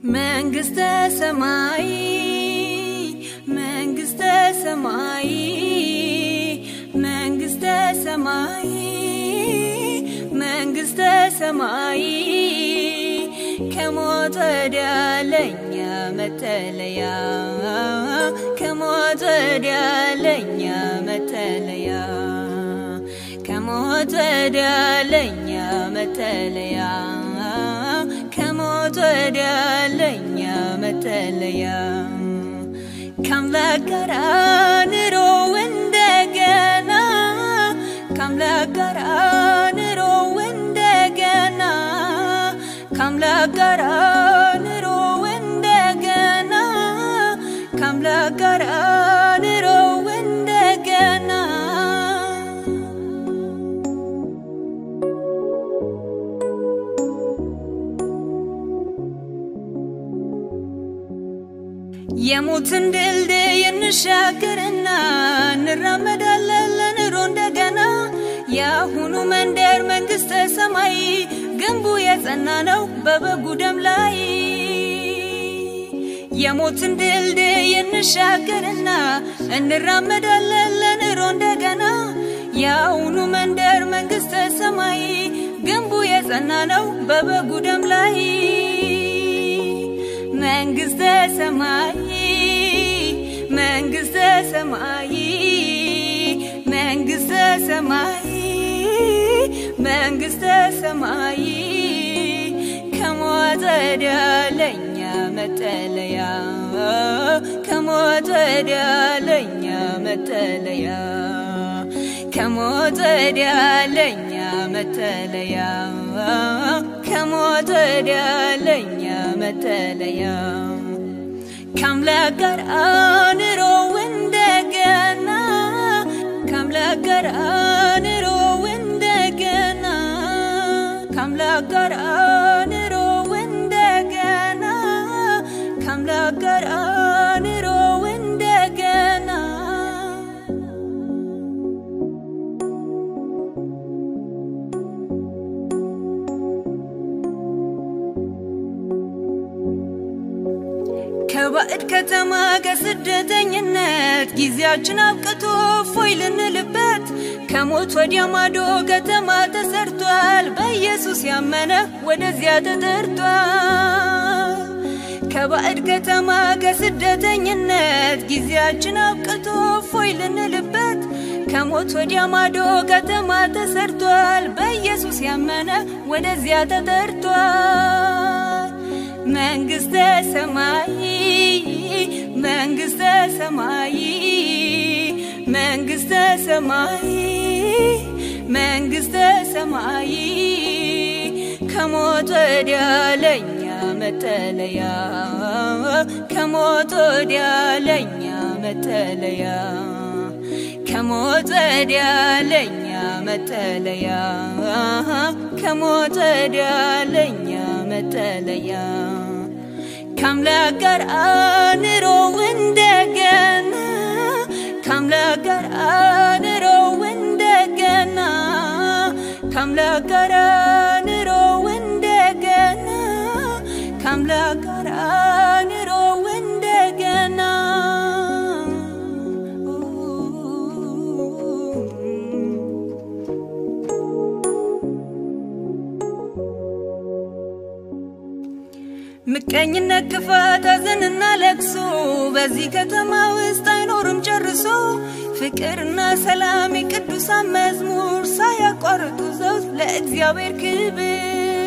መንግስተ ሰማይ መንግስተ ሰማይ መንግስተ ሰማይ መንግስተ ሰማይ ከሞት ወዲያ ለኛ መጠለያ ከሞት ወዲያ ለኛ መጠለያ ከሞት ወዲያ ለኛ መጠለያ ከሞት ወዲያ ለኛ መጠለያ ከአምላክ ጋር ኑሮ እንደገና ከአምላክ ጋር ኑሮ እንደገና ከአምላክ ጋር ኑሮ እንደገና ከአምላክ ጋር ኑሮ እንደገና የሞትን ድልድይ እንሻገርና እንራመዳለን ለኑሮ እንደገና የአሁኑ መንደር መንግስተ ሰማይ ግንቡ የጸና ነው በበጉ ደም ላይ የሞትን ድልድይ እንሻገርና እንራመዳለን ለኑሮ እንደገና የአሁኑ መንደር መንግስተ ሰማይ ግንቡ የጸና ነው በበጉ ደም ላይ መንግስተ ሰማይ መንግስተ ሰማይ መንግስተ ሰማይ መንግስተ ሰማይ ከሞት ወዲያ ለኛ መጠለያ ከሞት ወዲያ ለኛ መጠለያ ከሞት ወዲያ ለኛ መጠለያ ከሞት ወዲያ ለኛ መጠለያ ከአምላክ ጋር ኑሮ እንደገና ከአምላክ ጋር ኑሮ እንደገና ከአምላክ ጋር ኑሮ እንደገና ከአምላክ ጋር ኑሮ እንደገና ከባዕድ ከተማ ከስደተኝነት ጊዜያችን አብቅቶ ፎይ ልንልበት ከሞት ወዲያ ማዶ ከተማ ተሰርቷል። በኢየሱስ ያመነ ወደዚያ ተጠርቷል። ከባዕድ ከተማ ከስደተኝነት ጊዜያችን አብቅቶ ፎይ ልንልበት ከሞት ወዲያ ማዶ ከተማ ተሰርቷል። በኢየሱስ ያመነ ወደዚያ ተጠርቷል። መንግስተ ሰማይ መንግስተ ሰማይ መንግስተ ሰማይ መንግስተ ሰማይ ከሞት ወዲያ ለኛ መጠለያ ከሞት ወዲያ ለኛ መጠለያ ከሞት ወዲያ ለኛ መጠለያ ከሞት ወዲያ ለኛ መጠለያ ከአምላክ ጋር ኑሮ እንደገና ከአምላክ ጋር ኑሮ እንደገና ከአምላክ ጋር ኑሮ እንደገና ከአምላክ ጋር ኑሮ እንደገና ምቀኝነት፣ ክፋት፣ ሐዘንና ለቅሶ በዚህ ከተማ ውስጥ አይኖርም ጨርሶ። ፍቅርና ሰላም የቅዱሳን መዝሙር ሳያቋርጡ ዘውት ለእግዚአብሔር ክብር።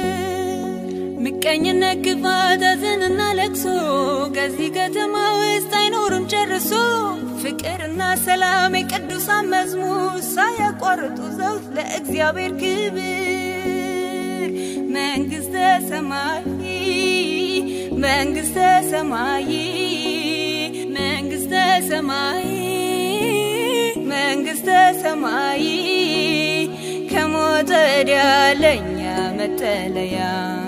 ምቀኝነት፣ ክፋት፣ ሐዘንና ለቅሶ ከዚህ ከተማ ውስጥ አይኖርም ጨርሶ። ፍቅርና ሰላም የቅዱሳን መዝሙር ሳያቋርጡ ዘውት ለእግዚአብሔር ክብር። መንግስተ ሰማይ መንግስተ ሰማይ መንግስተ ሰማይ መንግስተ ሰማይ ከሞት ወዲያ ለኛ መጠለያ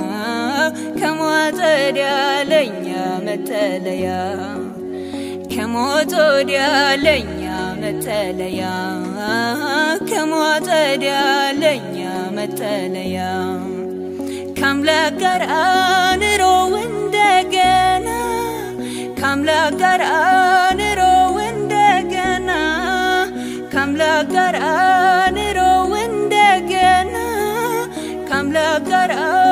ከሞት ወዲያ ለኛ መጠለያ ከሞት ወዲያ ለኛ መጠለያ ከሞት ወዲያ ለኛ መጠለያ ከአምላክ ጋር ኑሮ እንደገና ከአምላክ ጋር ኑሮ እንደገና ከአምላክ ጋር ኑሮ እንደገና ከአምላክ ጋር